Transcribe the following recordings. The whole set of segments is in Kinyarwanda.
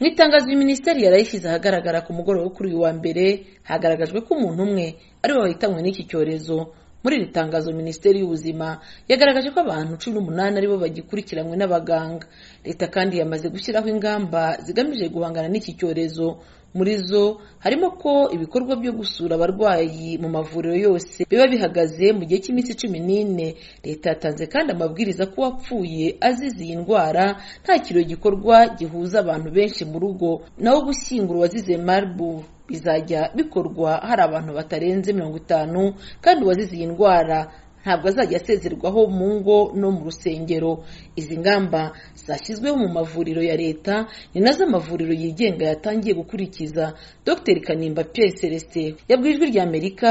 mu itangazo minisiteri yarayishyize ahagaragara ku mugoroba kuri uyu wa mbere hagaragajwe ko umuntu umwe ariwe wahitanwe n'iki cyorezo muri iri tangazo minisiteri y'ubuzima yagaragaje ko abantu cumi n'umunani aribo bagikurikiranwe n'abaganga leta kandi yamaze gushyiraho ingamba zigamije guhangana n'iki cyorezo muri zo harimo ko ibikorwa byo gusura abarwayi mu mavuriro yose biba bihagaze mu gihe cy'iminsi cumi n'ine leta yatanze kandi amabwiriza ko uwapfuye azize iyi ndwara nta kiro gikorwa gihuza abantu benshi mu rugo naho gushyingura uwazize marburg bizajya bikorwa hari abantu batarenze mirongo itanu kandi uwazize iyi ndwara ntabwo azajya asezerwaho mu ngo no mu rusengero izi ngamba zashyizweho mu mavuriro ya leta ni nazo amavuriro yigenga yatangiye gukurikiza dr kanimba pierre celestin yabwirijwe rya amerika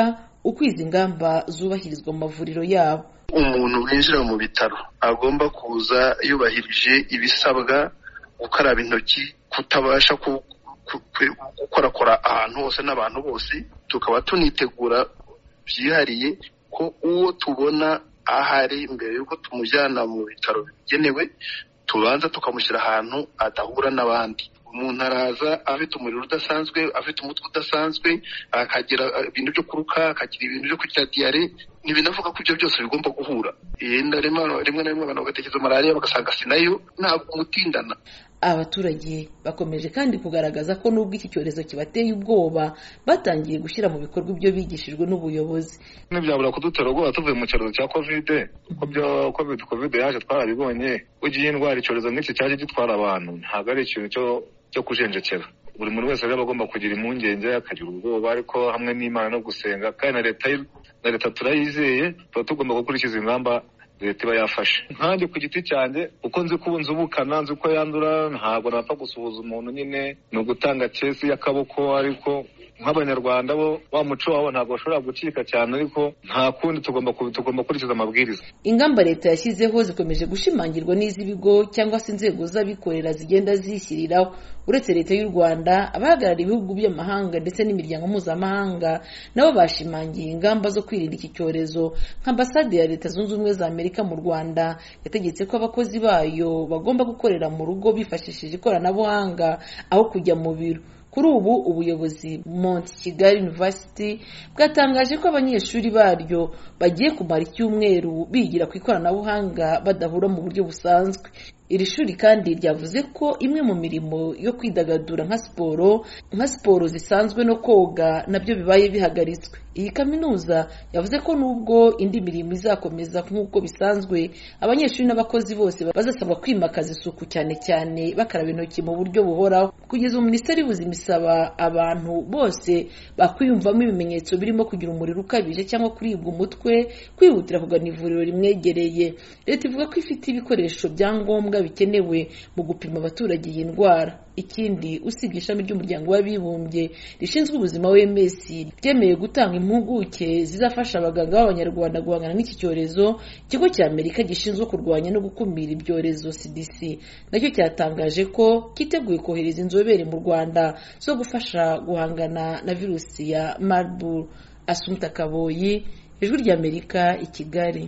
uko izi ngamba zubahirizwa mu mavuriro yabo umuntu winjira mu bitaro agomba kuza yubahirije ibisabwa gukaraba intoki kutabasha gukorakora ahantu hose n'abantu bose tukaba tunitegura byihariye ko uwo tubona ahari mbere y'uko tumujyana mu bitaro bigenewe tubanza tukamushyira ahantu adahura n'abandi umuntu araza afite umuriro udasanzwe afite umutwe udasanzwe akagira ibintu byo kuruka akagira ibintu byo kugira diyare ntibinavuga ko ibyo byose bigomba guhura yenda rimwe na rimwe abantu bagatekereza malariya bagasanga si nayo ntabwo umutindana abaturage bakomeje kandi kugaragaza ko nubwo iki cyorezo kibateye ubwoba batangiye gushyira mu bikorwa ibyo bigishijwe n'ubuyobozi ntibyabura kudutera ubwoba tuvuye mu cyorezo cya kovide covid kovide yaje twarabibonye ugiye indwara icyorezo nk'iki cyaje gitwara abantu ntabwo ari ikintu cyo kujenjekera buri muntu wese rero agomba kugira impungenge akagira ubwoba ariko hamwe n'imana no gusenga kandi na leta na leta turayizeye tuba tugomba gukurikiza ingamba leta iba yafashe nkanjye ku giti cyanjye uko nzi ko ubu nzubukana nzi ko yandura ntabwo napfa gusuhuza umuntu nyine ni ugutanga kesi y'akaboko ariko nk'abanyarwanda bo wa muco wabo ntabwo bashobora gucika cyane ariko nta kundi tugomba tugomba gukurikiza amabwiriza ingamba leta yashyizeho zikomeje gushimangirwa n'iz'ibigo cyangwa se inzego z'abikorera zigenda zishyiriraho uretse leta y'u rwanda abahagarariye ibihugu by'amahanga ndetse n'imiryango mpuzamahanga nabo bashimangiye ingamba zo kwirinda iki cyorezo nk'ambasade ya leta zunze ubumwe za amerika mu rwanda yategetse ko abakozi bayo bagomba gukorera mu rugo bifashishije ikoranabuhanga aho kujya mu biro kuri ubu ubuyobozi Mount Kigali University bwatangaje ko abanyeshuri baryo bagiye kumara icyumweru bigira ku ikoranabuhanga badahura mu buryo busanzwe iri shuri kandi ryavuze ko imwe mu mirimo yo kwidagadura nka siporo nka siporo zisanzwe no koga nabyo bibaye bihagaritswe iyi kaminuza yavuze ko nubwo indi mirimo izakomeza nk'uko bisanzwe abanyeshuri n'abakozi bose bazasabwa kwimakaza isuku cyane cyane bakaraba intoki mu buryo buhoraho kugeza ubu minisiteri y'ubuzima isaba abantu bose bakwiyumvamo ibimenyetso birimo kugira umuriro ukabije cyangwa kuribwa umutwe kwihutira kugana ivuriro rimwegereye leta ivuga ko ifite ibikoresho bya ngombwa bikenewe mu gupima abaturage iyi ndwara ikindi usibye ishami ry'umuryango w'abibumbye rishinzwe ubuzima wms ryemeye gutanga impuguke zizafasha abaganga b'abanyarwanda guhangana n'iki cyorezo ikigo cya amerika gishinzwe kurwanya no gukumira ibyorezo cdc nacyo cyatangaje ko cyiteguye kohereza inzobere mu rwanda zo gufasha guhangana na virusi ya marburg asunika kaboyi ijwi ry'amerika i kigali